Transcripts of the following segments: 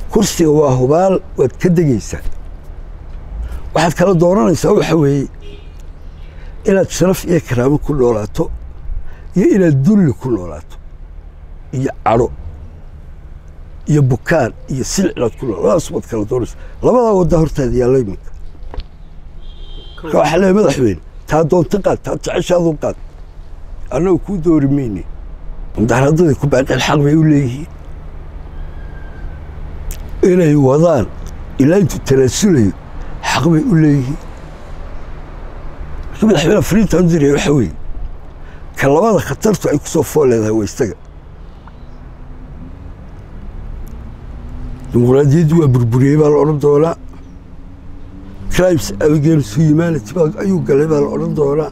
kursiga waa hubaal waad ka degaysaa waxaad kala dooranaysaa waxa weeye inaad sharaf iyo karaamo ku noolaato iyo inaad dulli ku noolaato iyo cadho iyo bukaan iyo silic inaad ku nool labadaas baad kala doonaysa labadaa wadda hortaada yaalla iminka marka waxaa leeyahay madaxweyne taa doonta qaad taa jeceshaadu qaad annagu kuu doori mayne mudaharaadadii ku baaqeen xaq bay u leeyihiin inay wadaan ilaa intuu tanaasulayo xaq bay u leeyihiin marka madaxweyne fariintaan u diraya waxa weeye ka labada khatartu ay ku soo fool leedahay waa isaga dimuqraadiyaddii waa burburiyey baa la odhan doonaa crimes against humanity baa ayuu galay baa la odhan doonaa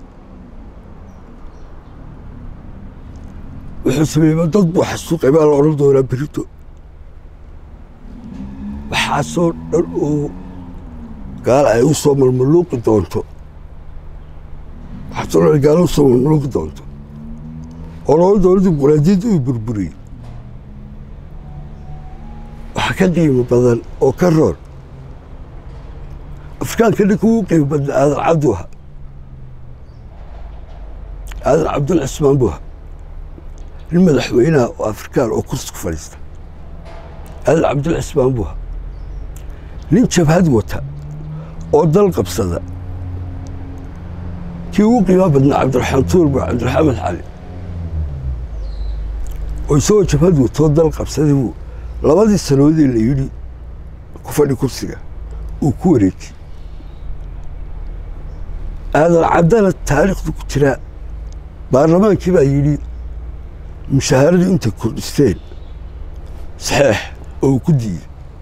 wuxuu sameeyey dad buu xasuuqay baa la odhan doonaa berito waxaasoo dhan oo gaal ay u soo malmaluuqi doonto waxaasoo dhan gaalo u soo malmaluuqi doonto oo loola doono dimuqraadiyadda uu burburiyey waxaa ka qiimo badan oo ka roon afrikaanka ninka ugu qiimo badna aadan cabdu aha aadan cabdul cismaan buu aha nin madaxweynaha oo afrikaan oo kursi ku fadhiista aadan cabdul cismaan buu aha nin jabhad wata oo dal qabsada kii ugu qiimaa badnaa cabdiraxmaan tuur buu cabdiraxmaan cali oo isagoo jabhad wata oo dal qabsaday buu labadii sanoodii la yidhi ku fadhi kursiga uu ku wareejiyey aadan caddana taariikhdu ku jiraa baarlamaankii baa yidhi mushahaaradii intay kordhisteen saxeex oo uu ku diiday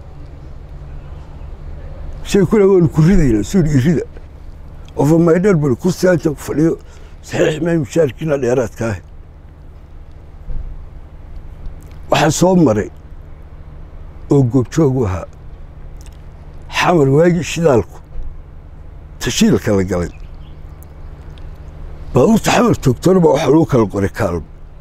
shay kule waanu ku ridayna suu yidhi irida ofa maydheer bari kursigaa intaan ku fadhiyo saxeex may mushaharkiina dheeraadka ah waxaa soo maray oo goobjoogu ahaa xamar waagii shidaalku tashiilka la galay baabuurta xamar toogtona baa waxaa lagu kala qoray kaalmo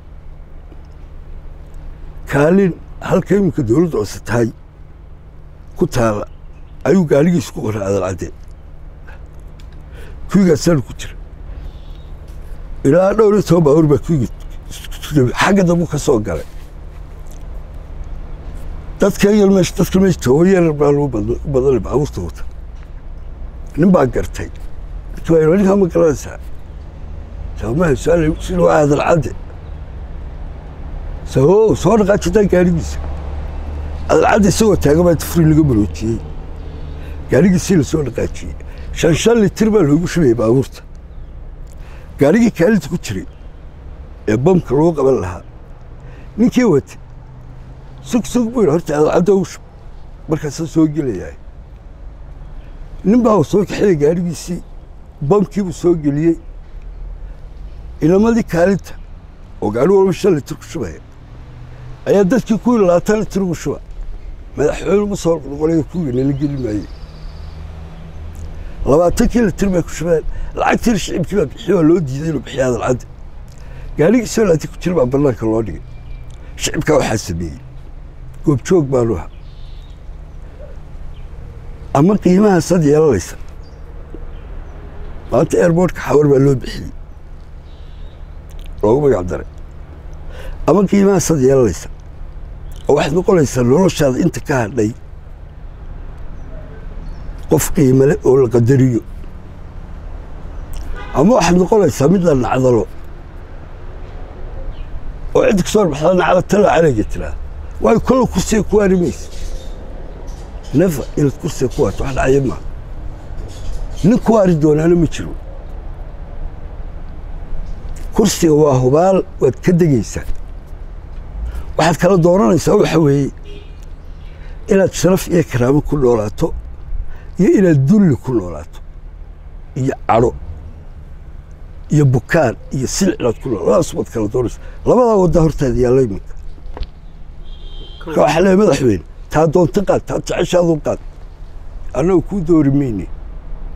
kaalin halka iminka dowladda hoose tahay ku taala ayuu gaaligiis ku qoray adal cadde kuwigaasana ku jira ilaa dhowr iyo toban baabuur baa kuwigi xagga dambu ka soo galay dadka yar meesha dadka meesha tooban yar baa lagu badanay baabuurta wata nin baa gartay ninka ninkaa ma garanaysaa sabamaha su-aal sida waa hadal cadde sao soo dhaqaajitaan gaarigiisa hadal cadde isagoo taagan baa tafriin laga maroojiyey gaarigiisii la soo dhaqaajiyey shan shan litir baa loogu shubayay baabuurta gaarigii kaalinta ku jiray ee bamka lagu qaban lahaa ninkii watay sug sug buu yidhi horta adalcadda ugu shub markaasaan soo gelayahay nin baa soo kaxeeyey gaarigiisii bamkiibuu soo geliyey ilamadii kaalinta oo gaari walba shan litir ku shubaya ayaa dadkii kuwii labaatan litir ugu shuba madaxweyne ma soo noqonaya kuwii nala geli maayey labaatankii litir bay ku shubeen lacagtii shicibkii baa bixiy waa loo diiday inuu bixiya adalcadda gaarigiisoo laati ku jira baa bannaanka loo dhigay shicibkaa waxaa sameeyey goobjoog baanu aha ama qiimahaasaad yeelanaysa maanta airbortka xawar baa loo bixiyey loogu magac daray ama qiimahaasaad yeelanaysa oo waxaad noqonaysaa noloshaada inta ka hadhay qof qiimale oo la qadariyo ama waxaad noqonaysaa mid la nacdalo oo cidda ka soo arbaxda nacda tala calayga tiraa waayo kolla kursiga ku waari maysa nefa inaad kursiga ku waarto wax dhacaya maaha nin ku waari doonaana ma jiro kursiga waa hubaal waad ka degaysaa waxaad kala dooranaysaa waxa weeye inaad sharaf iyo karaamo ku noolaato iyo inaad dulli ku noolaato iyo cadho iyo bukaan iyo silic inaad ku nool labadaas baad kala doonaysa labadaa wadda hortaada yaalla iminka marka waxaa leeyahay madaxweyne taa doonta qaad taa jeceshaadu qaad annagu kuu doori mayne